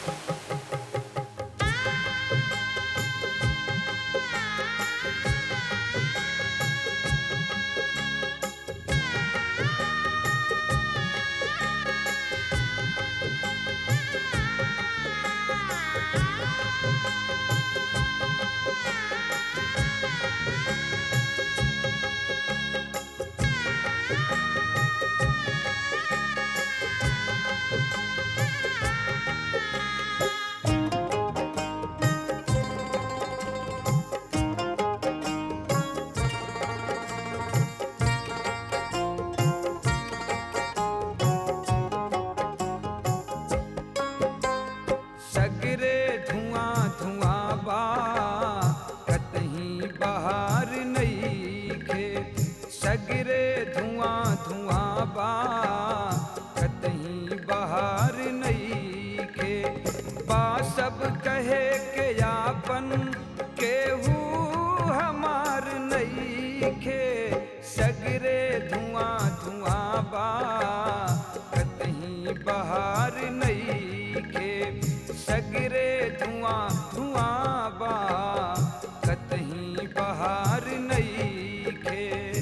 सगरे धुआं धुआं बा कतहीं बहार नईखे सगरे धुआं धुआं बा कतहीं बहार नईखे बा सब कहे के यापन केहू हमार नईखे सगरे धुआं धुआं बा कतहीं बहार नईखे सगरे धुआं धुआं बा कतहीं बहार नईखे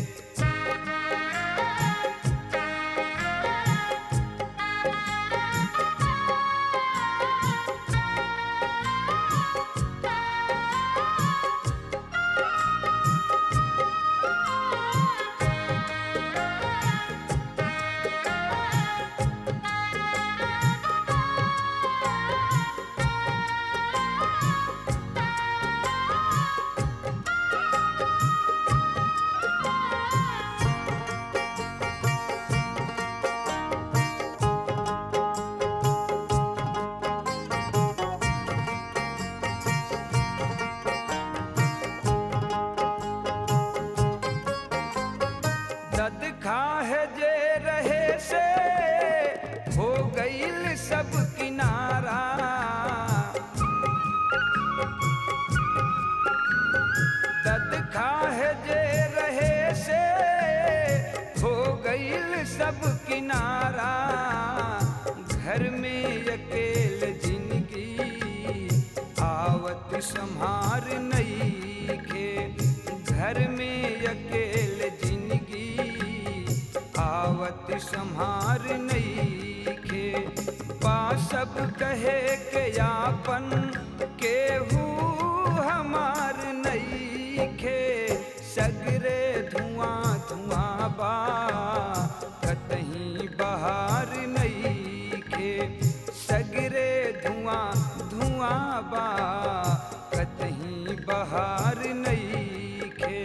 दद खाहे जे रहे से हो गईल सब किनारा दद खाहे जे रहे से हो गईल सब किनारा घर में अकेल जिंदगी आवत संहार नईखे घर में अकेल जिंदगी आवत संहार नईखे पा सब कहे के यापन केहू हमार नईखे सगरे धुआं धुआं बा कतहीं बहार नईखे सगरे धुआं धुआं बा कतहीं बहार नईखे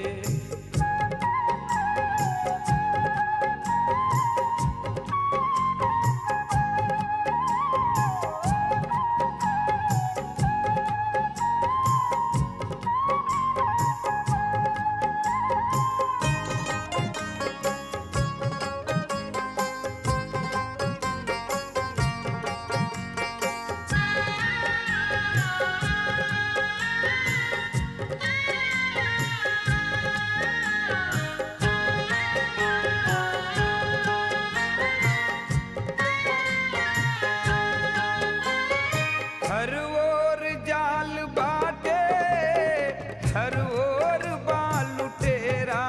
हर ओर जाल बाटे हर ओर बाल तेरा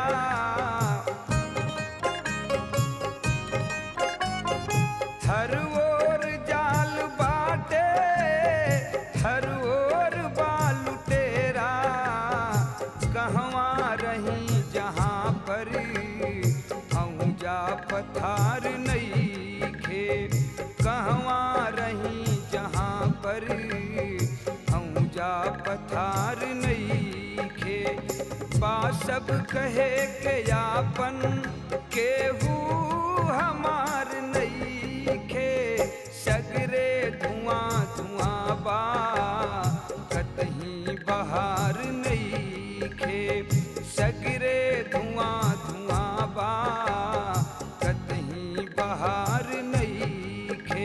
हर ओर जाल बाटे हर ओर बाल तेरा कहवा रही जहाँ पर औजा पथार नईखे कहवा रही जहाँ पर औजा पथार नईखे बा सब कहे के यापन केहू हमार नईखे सगरे धुआं धुआं बा कतहीं बहार नईखे सगरे धुआं धुआं बा कतहीं बहार नईखे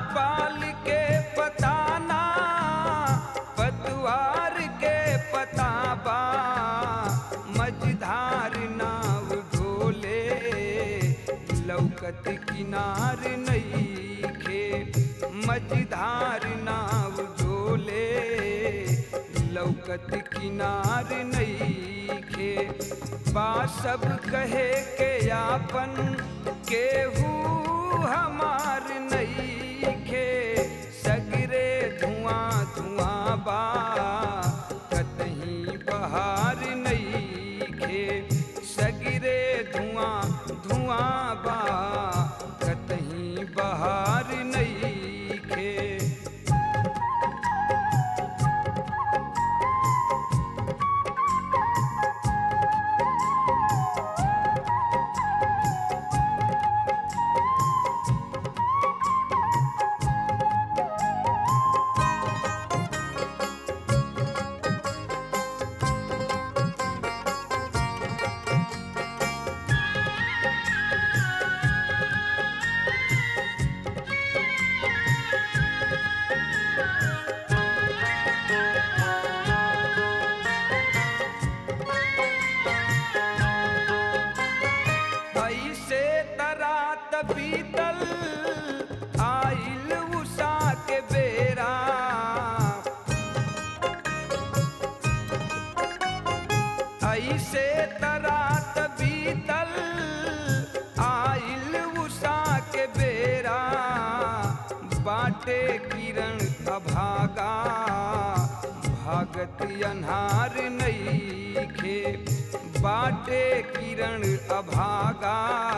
पाल के पताना पतवार के पताबा मझधार नाव ढोले लौकत किनार नईखे मझधार नाव ढोले लौकत किनार नईखे बा सब कहे के आपन केहू हमार नईखे सगरे धुआं धुआं बा कतहीं बहार नईखे सगरे धुआं धुआं बा कतहीं बहार नईखे ऐसे तरात बीतल आइल उषा के बेरा ऐसे तरात बीतल आइल उषा के बेरा बाटे किरण अभागा भागत अन्हार नईखे बाटे किरण अभागा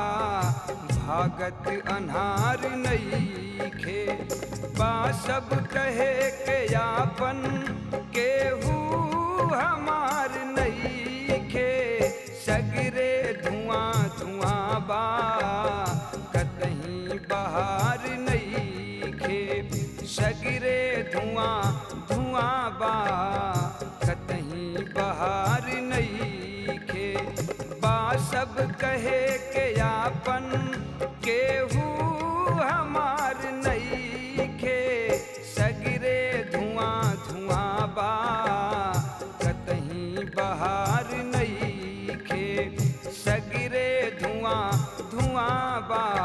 भागत अन्हार नईखे बा सब कहे के यापन केहू हमार नईखे सगरे धुआं धुआं बा कतहीं बहार नईखे सगरे धुआं धुआं बा कतहीं बहार नईखे बा सब कहे के आपन केहू हमार नईखे सगरे धुआं धुआं बा कतहीं बहार नईखे सगरे धुआं धुआं बा